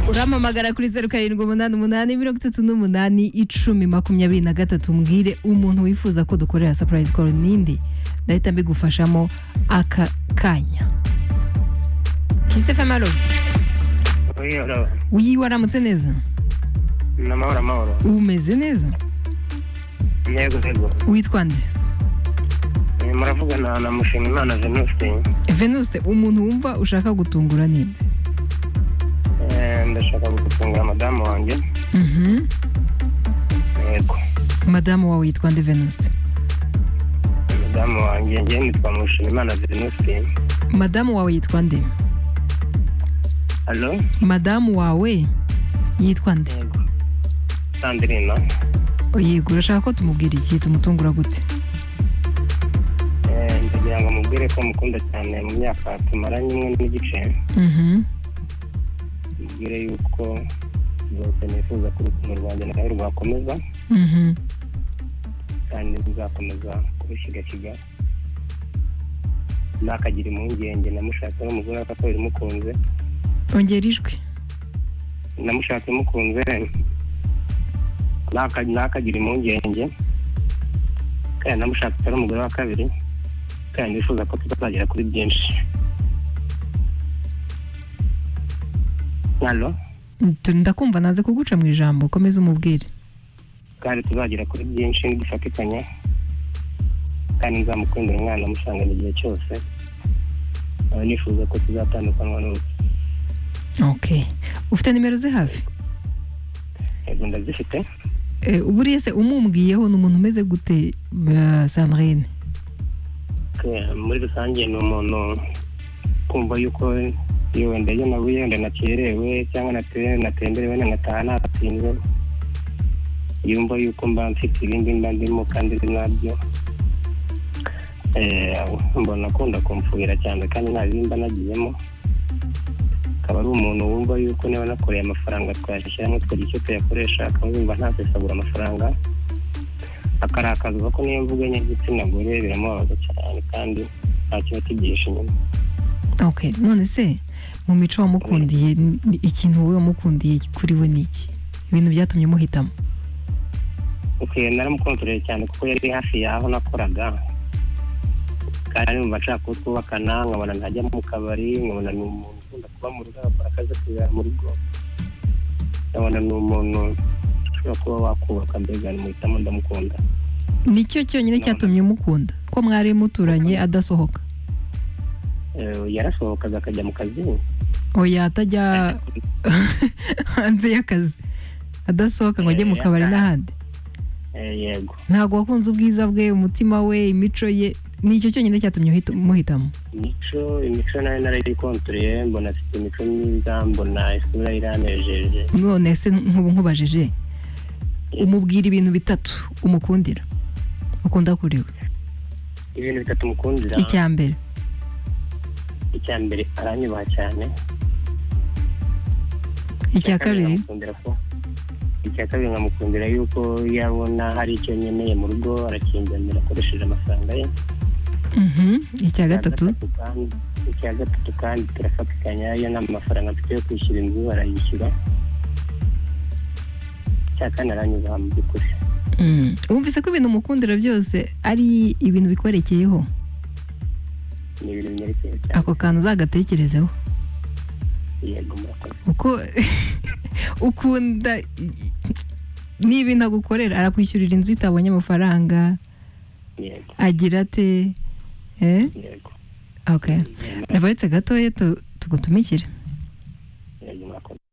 urampamagara kuri zeru karindwi umunani umunani mirongo itatu n'umunani icumi makumyabiri na gatatu mbwire umuntu wifuza ko dukorera sapurayizi koru n'indi ndahita mbigufashamo aka kanya kisi fm alo Oya, wiyi waramutse neza ni amahoro amahoro umeze neza yego yego witwa nde Eh, muravugana na mushimimana venuste venuste umuntu wumva ushaka gutungura ninde Eh, ndashaka gutunga madamu wanjye Mhm. yego madamu wawe yitwa nde venuste madamu wanjye njye nitwa mushimimana venuste madamu wawe yitwa nde alo madamu wawe yitwa nde yego sandrina yego urashaka ko tumubwira iki tumutungura gute Eh, ndagira ngo mubwire ko mukunda cyane mu myaka tumaranye umwe n'igice Mhm. mubwire yuko zose nifuza ko urukundo rwanjye nawe rwakomeza Mhm. kandi bizakomeza kubishyigashiga ntakagira impungenge namushatse n'umugore ko bimukunze ongera ijwi namushatse mukunze ntaka- ntakagira impungenge kandi namushatse atari umugore wa kabiri kandi nifuza ko tutazagera kuri byinshi halo Tu- ndakumva naze kuguca mu ijambo komeza umubwire kandi tuzagera kuri byinshi nidufatikanya kandi nzamukundira umwana amusangana igihe cyose nkaba nifuza ko tuzatandukanwa n'urupfu ok ufite nimero ze hafi yego ndazifite Eh, buriya se umumbwiyeho ni umuntu umeze gute eh, sandrine Eh, muri rusange ni umuntu kumva yuko iyo wenda iyo nabuye wenda nakerewe cyangwa nate- natemberewe wenda ngataha natinze yumva yuko mba mfite ibindi mba ndimo kandi ndi nabyo Eh, mbona akunda kumfuhira cyane kandi nta bibi mba nagiyemo akaba ari umuntu wumva yuko niba nakoreye amafaranga twayashyiramo tukagira icyo tuyakoresha akaba yumva ntasesagura amafaranga akarakazwa ko niyo mvuganye igitsina gore biramubabaza cyane kandi ntacyo batigisha inyuma ok none se mu mico wamukundiye ni- ni ikintu wowe wamukundiye kuri we ni iki ibintu byatumye umuhitamo okay, naramukontoreye cyane kuko yari hafi y'aho nakoraga kandi numva nshaka ko twubakana nkabona ntajya mu kabari nkabona ni umuntu ukunda kuba mu rugo agakora akazi akibera mu rugo nkabona ni umuntu ushobora kuba wakubaka mbega nimuhitamo ndamukunda nicyo cyonyine cyatumye umukunda ko mwari muturanye adasohoka Eh, yarasohokaga akajya mu kazi oya atajya hanze y'akazi adasohoka ngo ajye mu kabari n'ahandi Eh, yego ntabwo wakunze ubwiza bwe umutima we imico ye nicyo cyonyine cyatumye uhita- umuhitamo imico imico nayo narayikontoreye mbona afite imico myiza mbona isura iranejeje none se nk'ubu nkubajije umubwira ibintu bitatu umukundira ukunda kuri we ibintu bitatu mukundira icya mbere icya mbere aranyubaha cyane icya kabiri nkamukundira ko icya kabiri nkamukundira yuko iyo abona hari icyo nkeneye mu rugo arakinzanira akoresheje amafaranga ye mhm, icya gatatu kandi- icya gatatu kandi turafatikanya iyo nta mafaranga mfite yo kwishyura inzu arayishyura icya kane aranyubaha mu by'ukuri Mm. wumvise ko ibintu umukundira byose ari ibintu bikwerekeyeho ni ibintu binyerekeye cyane ako kantu uzagatekerezeho yego murakoze uko ukunda i- ni ibintu agukorera arakwishyurira inzu iyo utabonye amafaranga yego agira ate eh? yego ok rabaretse gatoya tu- tugutumikire yego murakoze